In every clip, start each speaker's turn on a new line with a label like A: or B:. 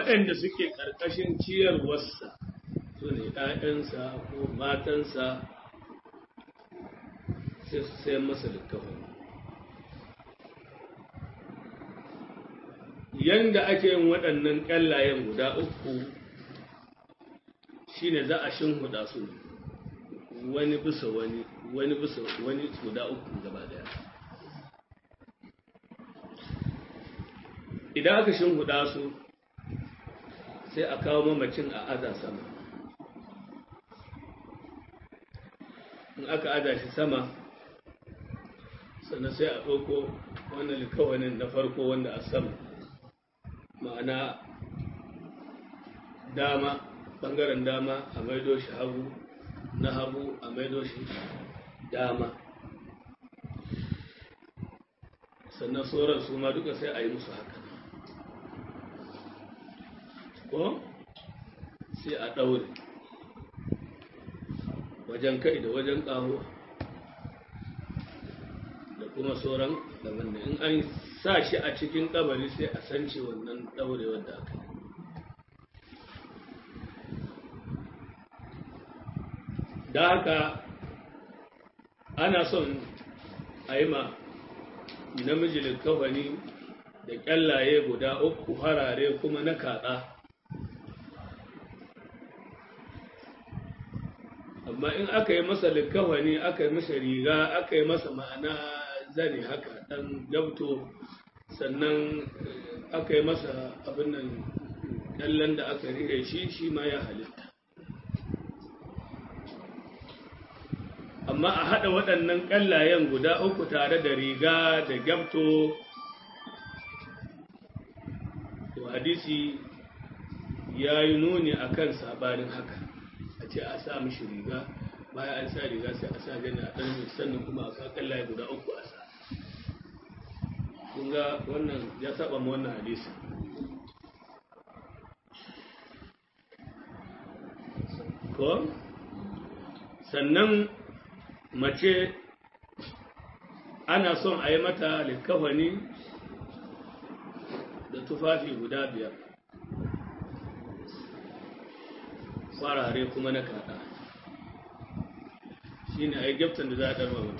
A: waɗanda suke ƙarƙashin ciyarwarsa su ne ‘ya'yansa ko matansa sai su sayan masa littafin yanda ake yin waɗannan ƙyallayen guda uku shine za a shinhuda su wani bisa wani wani bisa wani guda uku gaba daya idan aka shinhuda su sai a kawo mamacin a aza sama in aka aza shi sama sannan sai a ɗauko wannan likawanin na farko wanda a sama ma'ana dama ɓangaren dama a maido shi hagu na hagu a maido shi dama sannan sauran su ma duka sai a yi musu haka ko sai a ɗaure wajen kai da wajen ƙaho da kuma sauran daban da in an sa shi a cikin ƙabari sai a sance wannan ɗaurewar da aka yi da haka ana son a yi ma namiji likafani da ƙyallaye guda uku harare kuma na kaɗa amma in aka yi masa likafani aka yi masa riga aka yi masa ma'ana zane haka ɗan gabto sannan aka yi masa abin nan ƙyallen da aka rire shi shi ma ya halitta amma a haɗa waɗannan ƙallayen guda uku tare da riga da gyamto to hadisi ya yi nuni a kan sabanin haka a ce a sa mishi riga baya an sa riga sai a sa gani a ɗan sannan kuma a sa ƙallaye guda uku a sa kun ga wannan ya saba ma wannan hadisi ko sannan mace ana son a yi mata likafani da tufafi guda biyar farare kuma na kada shi ne a yi gyaftan da za a ɗarma mata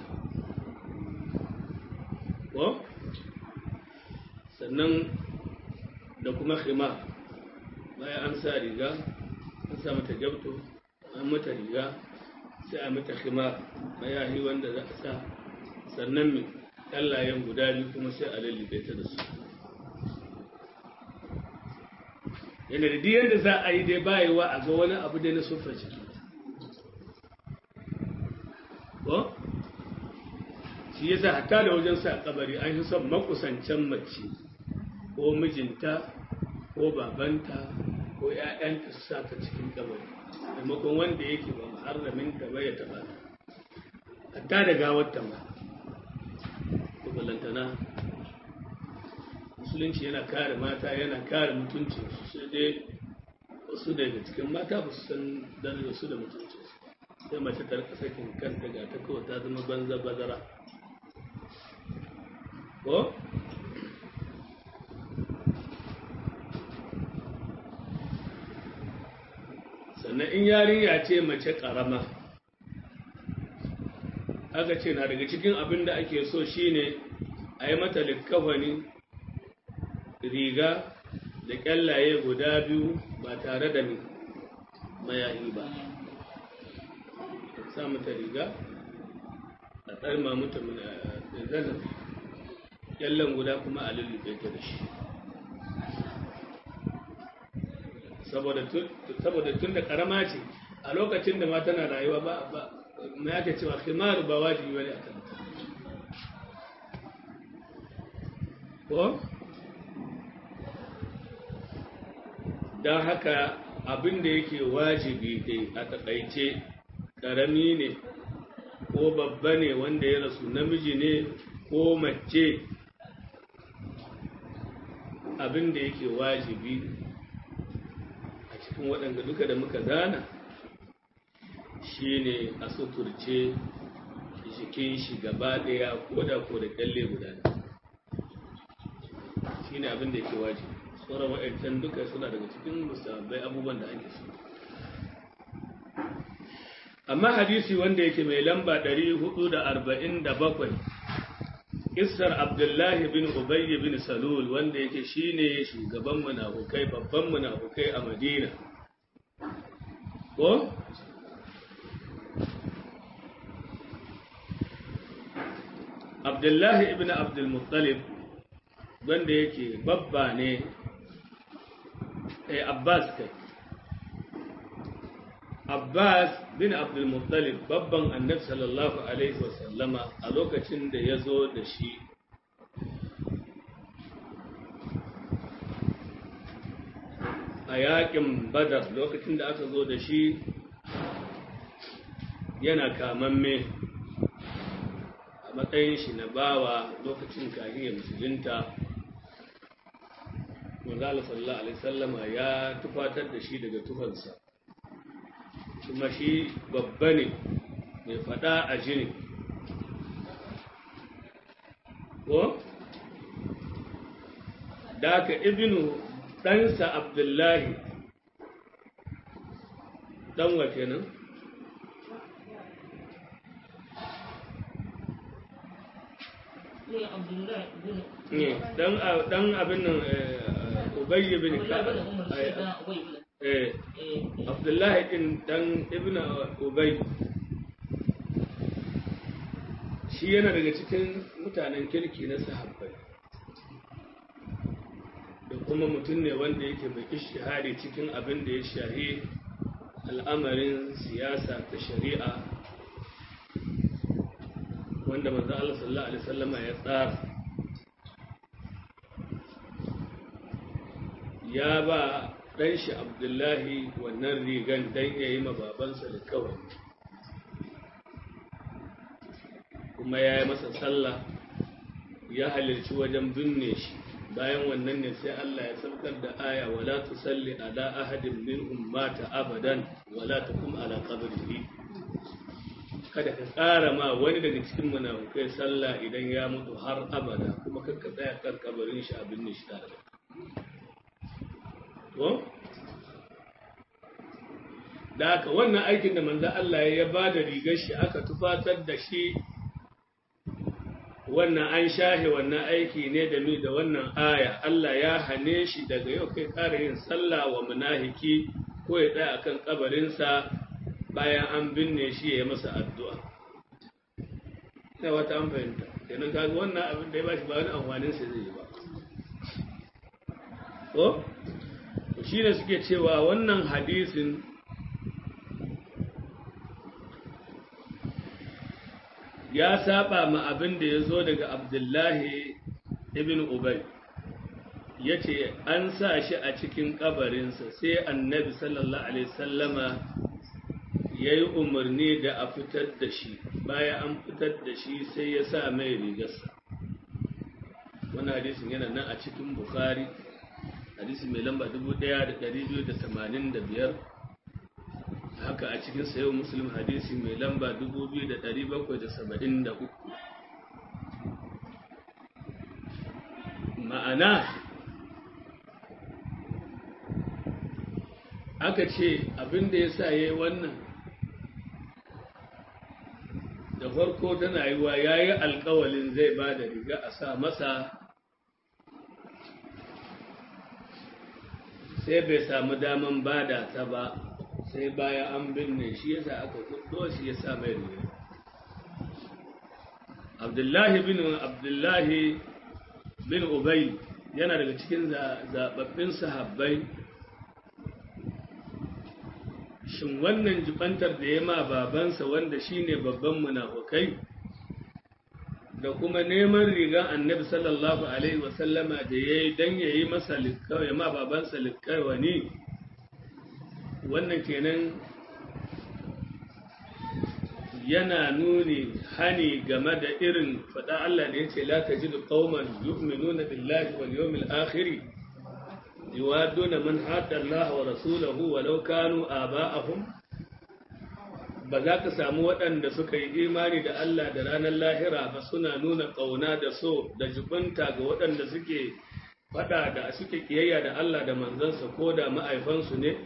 A: ko sannan da kuma khima bayan an sa riga an sa mata gyafto an mata riga sai a mata khimar mayahi wanda za a sa sannan mai ƙallayen guda biyu kuma sai a lullube ta da su yana da diyan da za a yi dai bayewa a ga wani abu dai na sufar ciki ko shi yasa hatta da wajen sa kabari an yi son makusancen mace ko mijinta ko babanta ko 'ya'yanta su sa ta cikin kabari maimakon wanda yake ba muharramin ta ba ya taba ta hatta da gawar ta ma ko balantana musulunci yana kare mata yana kare mutuncin su sai dai wasu daga cikin mata ba su san darajar su da mutuncin su sai mace ta rika sakin kanta ga ta kawai ta zama banza bazara ko sannan in yarinya ce mace ƙarama aka ce na daga cikin abin da ake so shine a yi mata likkafani riga da ƙyallaye guda biyu ba tare da mayahi ba sa mata riga a tsarma mata zanen ƙyallen guda kuma a lullube ta da shi saboda tun da karama ce a lokacin da ma tana rayuwa ba ba mai ake cewa khimaru ba wajibi wani a kanta ko don haka abin da yake wajibi dai a taƙaice ƙarami ne ko babba ne wanda ya rasu namiji ne ko mace abin da yake wajibi cikin waɗanda duka da muka zana shi ne a suturce jikin shi gaba ɗaya ko da ko da ƙyalle guda shi ne abin da yake wajibi sauran wa'ancan duka suna daga cikin musabbai abubuwan da ake so amma hadisi wanda yake mai lamba 447 Isar Abdullahi bin Ubayy bin Salul wanda yake shine shugaban munafukai babban munafukai a Madina ko Abdullahi ibn Abdul Muttalib wanda yake babba ne eh Abbas kai Abbas bin Abdul Muttalib babban Annabi sallallahu alaihi wasallama a lokacin da ya zo da shi a yakin Badar lokacin da aka zo da shi yana kamamme a matsayin shi na bawa lokacin kahiyar musulunta manzala sallallahu alaihi sallama ya tufatar da shi daga tufansa kuma shi babba ne mai fada a jini ko da aka ibinu ɗansa abdullahi ɗan wa kenan dan abin nan ubayy bin eh abdullahi din dan ibnu ubay shi yana daga cikin mutanen kirki na sahabbai da kuma mutum ne wanda yake mai ishihari cikin abin da ya shahi al'amarin siyasa ta shari'a wanda manzo Allah sallallahu alaihi wasallama ya tsara ya ba ɗan shi Abdullahi wannan rigan dan ya yi babansa da kawai kuma ya yi masa sallah ya halarci wajen binne shi bayan wannan ne sai Allah ya saukar da aya wala tusalli ala ahadin minhum mata abadan wala taqum ala qabrihi kada ka tsara ma wani daga cikin munafukai sallah idan ya mutu har abada kuma kakka tsaya kan kabarin shi abin ne shi tare da to da haka wannan aikin da manzo Allah ya ba da rigar shi aka tufatar da shi wannan an shahe wannan aiki ne da mi da wannan aya Allah ya hane shi daga yau kai ƙara yin sallah wa munafiki ko ya tsaya akan kabarinsa bayan an binne shi ya yi masa addu'a. Ina wata an fahimta, kenan kaga wannan abin da ya bashi ba wani amfanin sa zai yi ba. Ko? Shi ne suke cewa wannan hadisin ya saba ma abin da ya zo daga Abdullahi ibn Ubay. ya ce an sa shi a cikin kabarinsa sai annabi sallallahu alaihi sallama ya yi umarni da a fitar da shi bayan an fitar da shi sai ya sa mai rigarsa wani hadisin yana nan a cikin bukari hadisi mai lamba 1285 haka a cikin sayo muslim hadisi mai lamba 2773 ma'ana aka ce abin da ya sa ya yi wannan da farko tana yi wa ya yi alkawalin zai ba da riga a sa masa sai bai samu daman bada ta ba sai baya an binne shi yasa aka kudo shi ya sa mai riga abdullahi bin abdullahi bin ubay yana daga cikin zababbin sahabbai shin wannan jibantar da ya ma babansa wanda shine babban munafukai da kuma neman riga annabi sallallahu alaihi wasallama da ya yi don ya yi masa likkawai ma babansa likkawani wannan kenan yana nuni hani game da irin faɗa Allah da ya ce la tajidu qauman yu'minuna billahi wal yawmil akhir yuwaduna man hadda Allah wa rasulahu walau kanu aba'ahum ba za ka samu waɗanda suka yi imani da Allah da ranar lahira ba suna nuna ƙauna da so da jibinta ga waɗanda suke faɗa da suke ƙiyayya da Allah da manzansa ko da ma'aifansu ne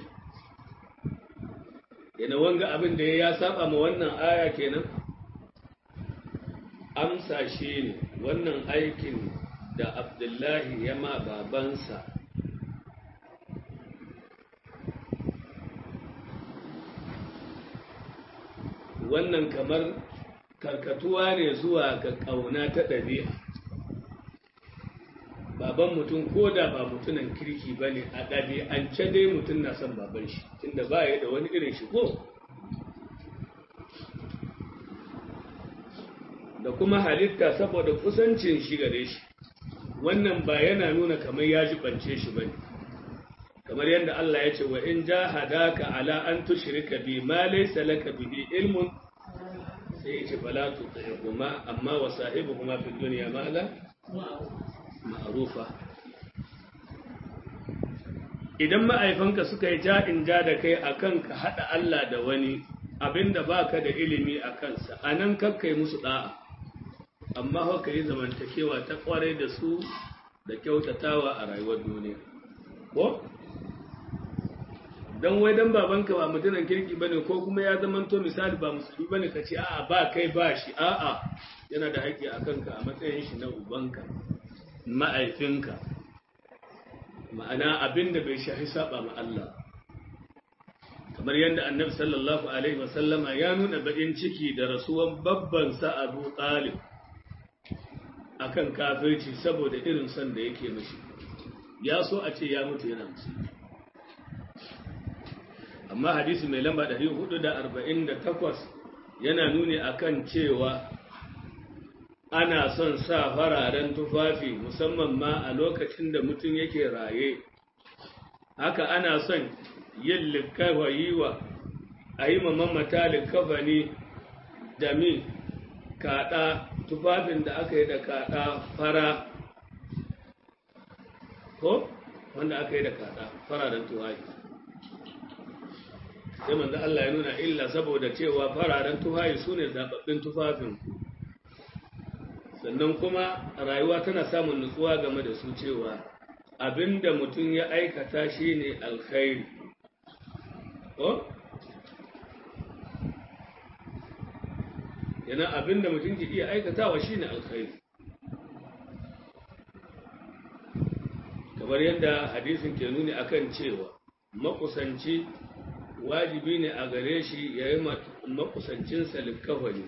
A: yana wanga abin da ya saba ma wannan aya kenan amsa shi ne wannan aikin da abdullahi ya ma babansa wannan kamar karkatuwa ne zuwa ga ƙauna ta ɗabi'a baban mutum ko da ba mutunan kirki ba ne a ɗabi'ance dai mutum na son baban shi tunda ba ya da wani irin shigo da kuma halitta saboda kusancin shi gare shi wannan ba yana nuna kamar ya jibance shi ba ne kamar yadda Allah ya ce wa in jahadaka ala an tushrika bi ma laysa laka bihi ilmun sai ya ce fala tuti'huma amma wa sahibuhuma fid dunya ma'ala ma'rufa idan ma'aifanka suka yi ja'in ja da kai akan ka hada Allah da wani abinda baka da ilimi a kansa anan kakkai musu da'a amma haka yi zamantakewa ta kwarai da su da kyautatawa a rayuwar duniya ko don wai dan babanka ba mutumin kirki bane ko kuma ya zamanto misali ba musulmi bane ka ce a'a ba kai ba shi a'a yana da haƙƙi a kanka a matsayin shi na ubanka ma'aifinka ma'ana abin da bai shahi saba ma Allah kamar yadda annabi sallallahu alaihi wasallama ya nuna baƙin ciki da rasuwan babban sa Abu Talib akan kafirci saboda irin son da yake mashi ya so a ce ya mutu yana musulmi amma hadisi mai lamba 448 yana nuni akan cewa ana son sa fararen tufafi musamman ma a lokacin da mutum yake raye haka ana son yin likafa yi wa a yi mamamata likafani da mi kaɗa tufafin da aka yi da kaɗa fara ko wanda aka yi da kaɗa fararen tufafi sai manzo Allah ya nuna illa saboda cewa fararen tufafi su ne zaɓaɓɓen tufafin sannan kuma rayuwa tana samun nutsuwa game da su cewa abinda mutum ya aikata shi ne alkhairi ko? yana abinda mutum ke iya aikatawa shi ne alkhairi kamar yadda hadisin ke nuni akan cewa makusanci wajibi ne a gare shi ya yi makusancinsa likawani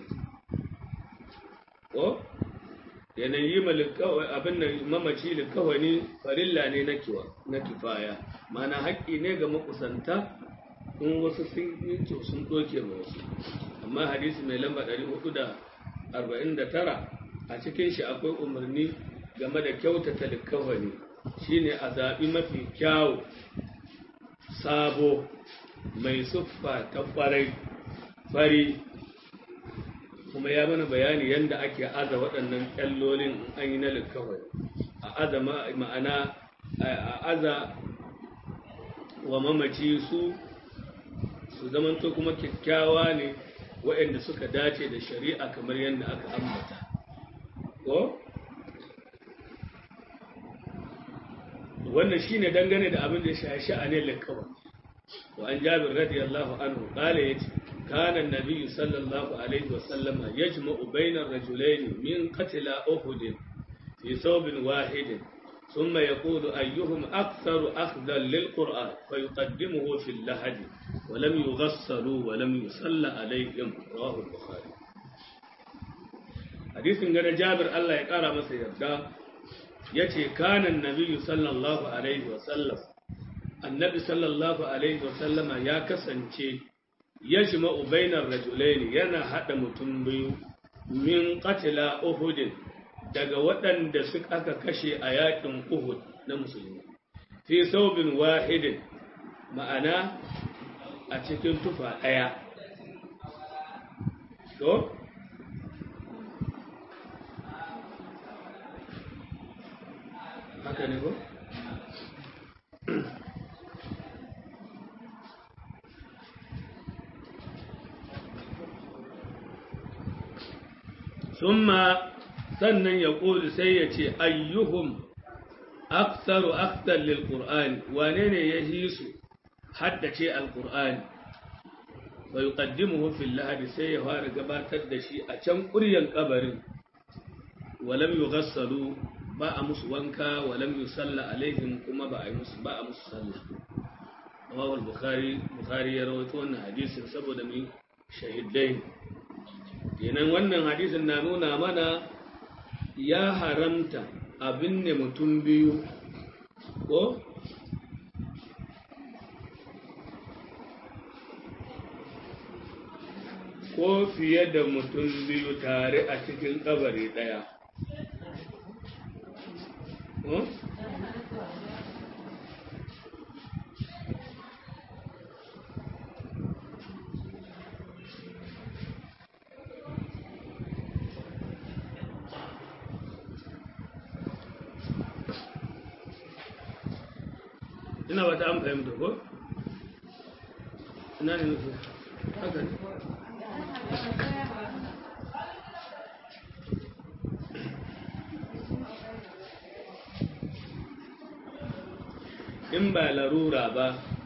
A: ko yanayi abin da mamaci likawani farilla ne na kifaya mana haƙƙi ne ga makusanta in wasu sun yi sun ɗoke ma wasu amma hadisi mai lamba 449 a cikin shi akwai umarni game da kyautata likawani shine a zaɓi mafi kyawu sabo mai siffa ta kwarai fari kuma ya mana bayani yadda ake aza waɗannan ƙyallolin an yi na likawai a aza ma'ana a aza wa mamaci su su zamanto kuma kyakkyawa ne waɗanda suka dace da shari'a kamar yadda aka ambata ko wannan shine dangane da abin da ya sha'anin likawai وعن جابر رضي الله عنه قال كان النبي صلى الله عليه وسلم يجمع بين الرجلين من قتل أحد في ثوب واحد ثم يقول أيهم أكثر أخذا للقرآن فيقدمه في اللحد ولم يغسلوا ولم يصلى عليهم رواه البخاري حديث عن جابر الله يقرأ مسا يبدا يتي كان النبي صلى الله عليه وسلم annabi sallallahu alaihi wasallama ya kasance ya shima ubainar rajulaini yana haɗa mutum biyu min qatila uhudin daga waɗanda suka aka kashe a yakin uhud na musulmi fi saubin wahidin ma'ana a cikin tufa ɗaya to haka ne ko summa sannan ya ƙoli sai ya ce ayyuhum aktaru aktar lil qur'ani wane ne ya yi su haddace alqur'ani wa yuqaddimuhu fil lahadi sai ya fara gabatar da shi a can ƙuryan kabarin walam yughassalu ba a musu wanka walam yusalla alaihim kuma ba a yi musu ba a musu sallah Imam al-Bukhari Bukhari ya rawaito wannan hadisin saboda mai shahidai kenan wannan hadisin na nuna mana ya haramta abin ne mutum biyu ko ko fiye da mutum biyu tare a cikin kabari ɗaya. ina ba ta an fahimta ko? ina ne nufi haka ne in ba larura ba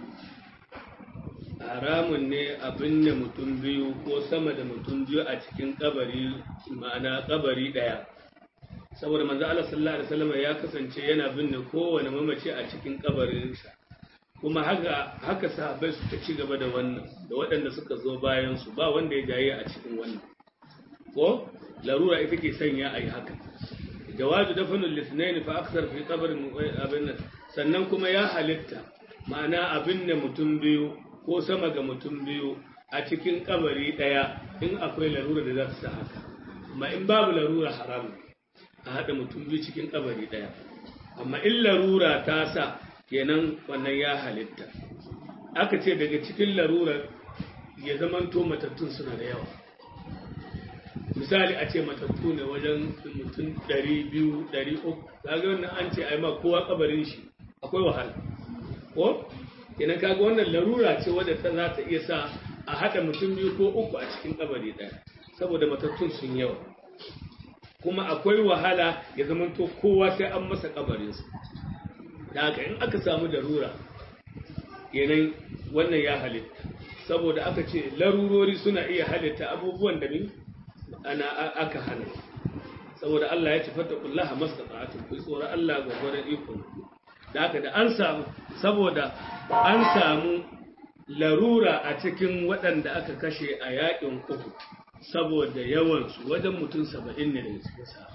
A: haramun ne a binne mutum biyu ko sama da mutum biyu a cikin kabari ma'ana kabari daya saboda manzo Allah sallallahu alaihi wasallam ya kasance yana binne kowane mamaci a cikin kabarinsa kuma haka haka sahabbai suka ci gaba da wannan da waɗanda suka zo bayan su ba wanda ya jaye a cikin wannan ko larura ita ke sanya a yi haka jawazu dafanul lisnaini fa aksar fi qabrin abin sannan kuma ya halitta ma'ana abin da mutum biyu ko sama ga mutum biyu a cikin kabari daya in akwai larura da za su sa haka amma in babu larura haram a haɗa mutum biyu cikin kabari daya amma in larura ta sa kenan wannan ya halitta aka ce daga cikin larurar ya zamanto matattun suna da yawa misali a ce matattu ne wajen mutum ɗari biyu ɗari uku kaga wannan an ce ai ma kowa kabarin shi akwai wahala ko kenan kaga wannan larura ce wadda ta za ta iya sa a haɗa mutum biyu ko uku a cikin kabari ɗaya saboda matattun sun yawa kuma akwai wahala ya zamanto kowa sai an masa kabarinsa da haka in aka samu larura kenan wannan ya halitta saboda aka ce larurori suna iya halitta abubuwan da min ana aka hana saboda Allah ya ce fattakullaha mastata'atu ku tsoron Allah gwagwaran iko da haka da an samu saboda an samu larura a cikin waɗanda aka kashe a yaƙin uku saboda yawansu wajen mutum saba'in ne daga cikin sa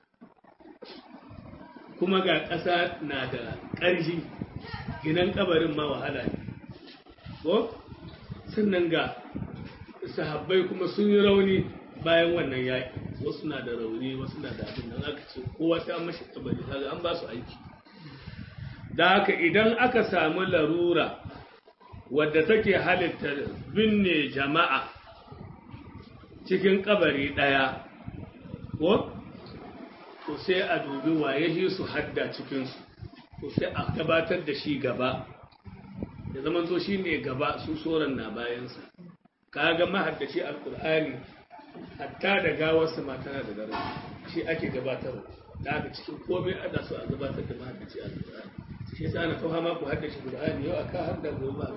A: kuma ga ƙasa na da ƙarfi ginan kabarin ma wahala ne ko sannan ga sahabbai kuma sun yi rauni bayan wannan yaƙi wasu na da rauni wasu na da abin da aka ce kowa ta mashi kabari kaga an ba su aiki da haka idan aka samu larura wadda take halitta binne jama'a cikin kabari ɗaya ko to sai a dubi waye shi su hadda cikinsu to sai a gabatar da shi gaba ya zama to shi ne gaba su soran na bayansa kaga mahaddaci alkur'ani hatta da gawarsa ma tana da daraja shi ake gabatarwa da aka cikin komai ana so a gabatar da mahaddaci alkur'ani shi yasa ana kawo ma ku haddace qur'ani yau aka hadda gobe ba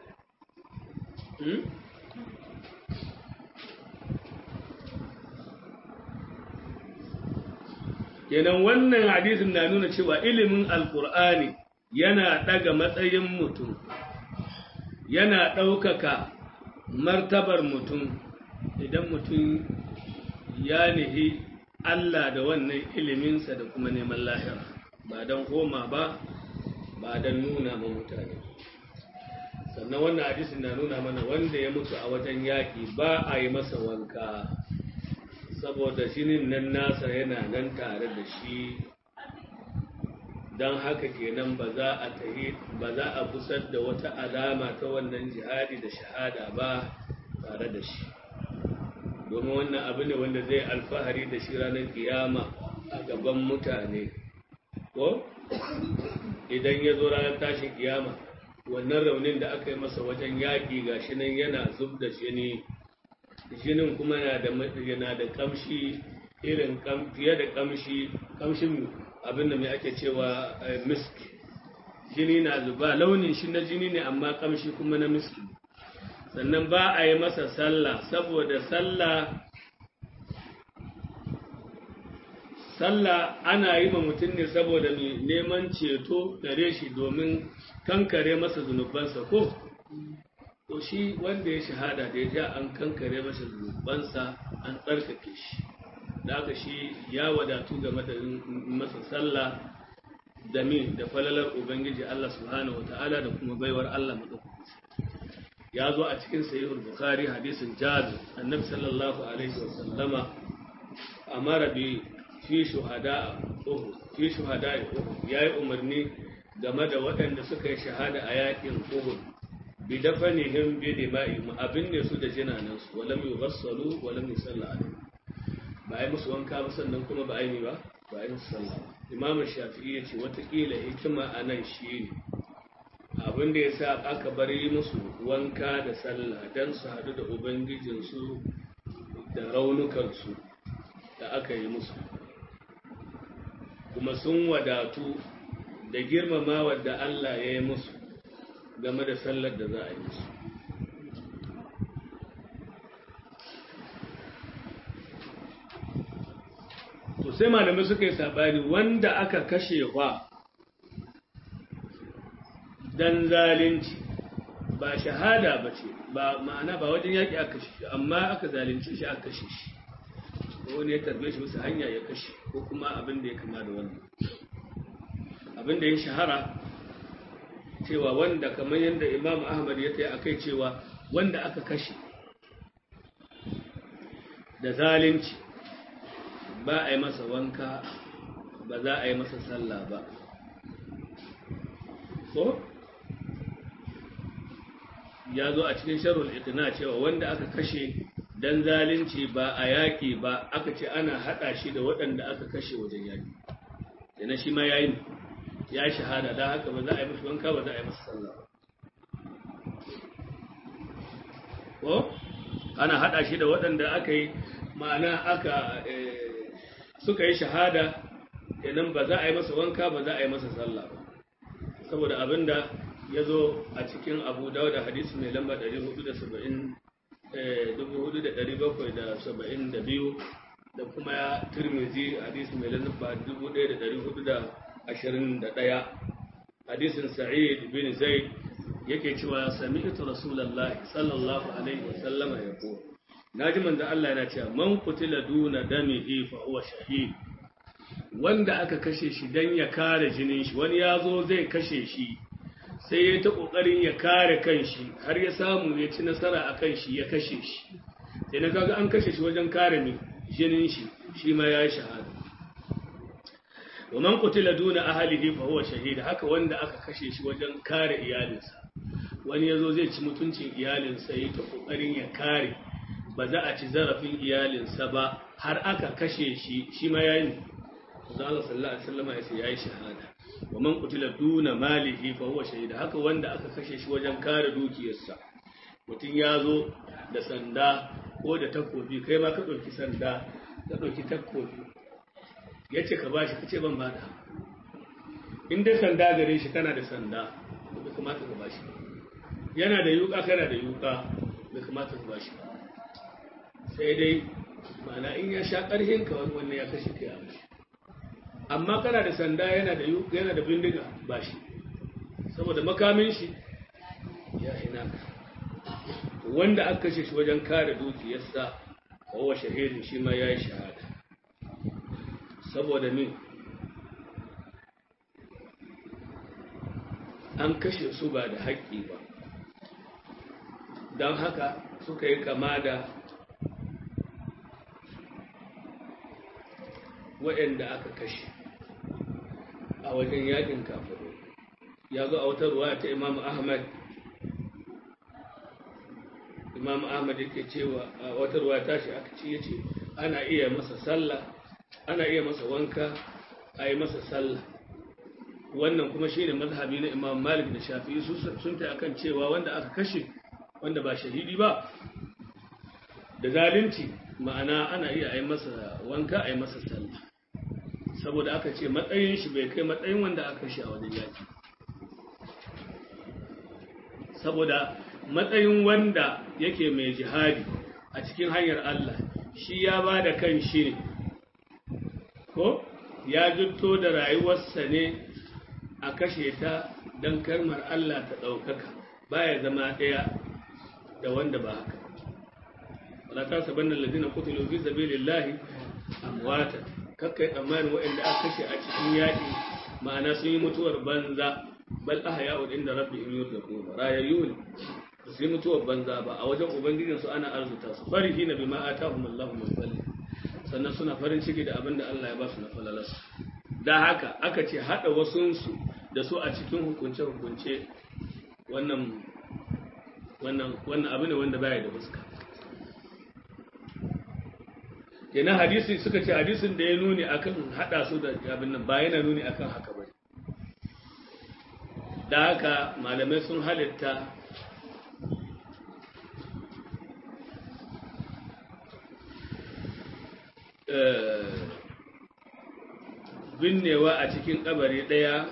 A: kenan wannan hadisin na nuna cewa ilimin alkur'ani yana daga matsayin mutum yana ɗaukaka martabar mutum idan mutum ya nihi Allah da wannan iliminsa da kuma neman lahira ba don koma ba ba don nuna ma mutane sannan wannan hadisin na nuna mana wanda ya mutu a wajen yaƙi ba a yi masa wanka saboda shinin nan nasa yana nan tare da shi don haka kenan ba za a tahi ba za a kusar da wata alama ta wannan jihadi da shahada ba tare da shi domin wannan abu ne wanda zai alfahari da shi ranar kiyama a gaban mutane ko idan ya zo ranar tashin kiyama wannan raunin da aka yi masa wajen yaƙi ga shi nan yana zub da jini jinin kuma yana da yana da kamshi irin fiye da kamshi kamshin abinda mai ake cewa misk jini na zuba launin shi na jini ne amma kamshi kuma na miski sannan ba a yi masa sallah saboda sallah sallah ana yi ma mutum ne saboda mai neman ceto gare shi domin kankare masa zunubansa ko to shi wanda ya shahada da ya ja an kankare masa zunubansa an tsarkake shi da haka shi ya wadatu game da masa sallah da min da falalar ubangiji Allah subhanahu wata'ala da kuma baiwar Allah madaukaki ya zo a cikin sahihul bukhari hadisin jabir annabi sallallahu alaihi wa sallama amara bi fi shuhada uhud fi shuhada uhud yayi umarni game da waɗanda suka yi shahada a yakin uhud bi dafanihim bi dima'ihim abin ne su da jinanan su walam yughassalu walam yusalla alaihi ba ai musu wanka ba sannan kuma ba ai ne ba ba ai musu sallah imam shafi'i ya ce watakila hikima a nan shi ne abin da ya sa aka bar yi musu wanka da sallah don su haɗu da ubangijinsu da raunukansu da aka yi musu kuma sun wadatu da girmama wadda Allah ya yi musu game da sallar da za a yi musu to sai malamai suka yi sabani wanda aka kashe wa dan zalunci ba shahada ba ce ba ma'ana ba wajen yaƙi aka kashe shi amma aka zalunci shi aka kashe shi ko wani ya tarbe shi bisa hanya ya kashe ko kuma abin da ya kama da wannan abin da ya shahara cewa wanda kamar yadda imam ahmad ya kai akai cewa wanda aka kashe da zalunci ba a yi masa wanka ba za a yi masa sallah ba ko ya zo a cikin sharul iqna cewa wanda aka kashe dan zalunci ba a yaƙi ba aka ce ana haɗa shi da waɗanda aka kashe wajen yaƙi yana shi ma yayi ya shahada da haka ba za a yi masa wanka ba za a yi masa sallah ko ana haɗa shi da waɗanda aka yi ma'ana aka suka yi shahada idan ba za a yi masa wanka ba za a yi masa sallah ba saboda abinda ya zo a cikin abu dauda hadisi mai lamba 472 da kuma turmizi hadisi mai lamba 1421 hadisin sa'id bin zaid yake cewa sami'tu rasulullahi sallallahu alaihi wasallama ya ko naji manzo Allah yana cewa man qutila duna damihi fa huwa shahid wanda aka kashe shi dan ya kare jinin shi wani ya zo zai kashe shi sai ya ta ƙoƙarin ya kare kanshi har ya samu ya ci nasara a kan shi ya kashe shi sai na kaga an kashe shi wajen kare ni jinin shi shi ma ya yi shahada wa man qutila duna ahlihi fa huwa shahid haka wanda aka kashe shi wajen kare iyalinsa wani yazo zai ci mutuncin iyalinsa yayi ta ƙoƙarin ya kare ba za a ci zarafin iyalinsa ba har aka kashe shi shi ma yayi Allah sallallahu alaihi wasallam ya ce yayi shahada wa man qutila duna malihi fa huwa shahid haka wanda aka kashe shi wajen kare dukiyarsa mutum ya zo da sanda ko da takobi kai ma ka ɗauki sanda ka ɗauki takobi ya ce ka bashi ka ce ban bada in dai sanda gare shi kana da sanda bai kamata ka bashi yana da yuka kana da yuka bai kamata ka bashi sai dai ma'ana in ya sha ƙarhin ka wannan ya kashe kai a mashi amma kana da sanda yana da yana da bindiga ba shi saboda makamin shi ya ina wanda aka kashe shi wajen kare dukiyarsa kowa shahidin shi ma ya yi shahada saboda min an kashe su ba da haƙƙi ba don haka suka yi kama da waɗanda aka kashe a wajen yakin kafiru ya zo a wata ruwa ta imam ahmad imam ahmad yake cewa a wata ruwa ta shi aka ce yace ana iya masa sallah ana iya masa wanka a yi masa sallah wannan kuma shi ne mazhabi na imam malik da shafi'i sun ta akan cewa wanda aka kashe wanda ba shahidi ba da zalunci ma'ana ana iya a yi masa wanka a yi masa sallah saboda aka ce matsayin shi bai kai matsayin wanda aka shi a wajen yaki saboda matsayin wanda yake mai jihadi a cikin hanyar Allah shi ya ba da kan shi ne ko ya jutto da rayuwarsa ne a kashe ta don karmar Allah ta ɗaukaka baya zama ɗaya da wanda ba haka wala ta saban da ladina kutulu fi sabilillahi amwata kakkai tsammanin waɗanda aka kashe a cikin yaƙi ma'ana sun yi mutuwar banza bal ahya'un inda rabbihim yurzaqun rayayyu ne su yi mutuwar banza ba a wajen ubangijin su ana arzuta su farihi na bima atahum Allahu min fadli sannan suna farin ciki da abin da Allah ya ba su na falalarsa da haka aka ce hada wasunsu da su a cikin hukunce hukunce wannan wannan wannan abu ne wanda baya da fuska kenan hadisi suka ce hadisin da ya nuni akan hada su da abin nan ba yana nuni akan haka ba da haka malamai sun halitta binnewa a cikin kabari ɗaya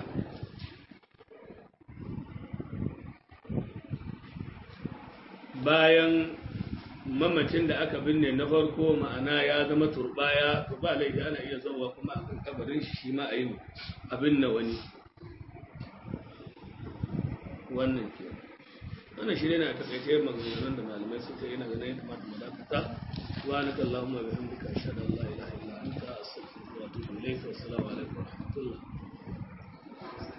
A: bayan mamacin da aka binne na farko ma'ana ya zama turbaya to ba laifi ana iya zauwa kuma a kan kabarin shi shi ma a yi abin na wani wannan ke wannan shi ne na takaice maganganun da malamai suka yi na ganin ya kamata mu dakata wa na kallahumma bihamdika ashhadu an la ilaha illa anta astaghfiruka wa atubu ilayk wa assalamu alaikum wa rahmatullah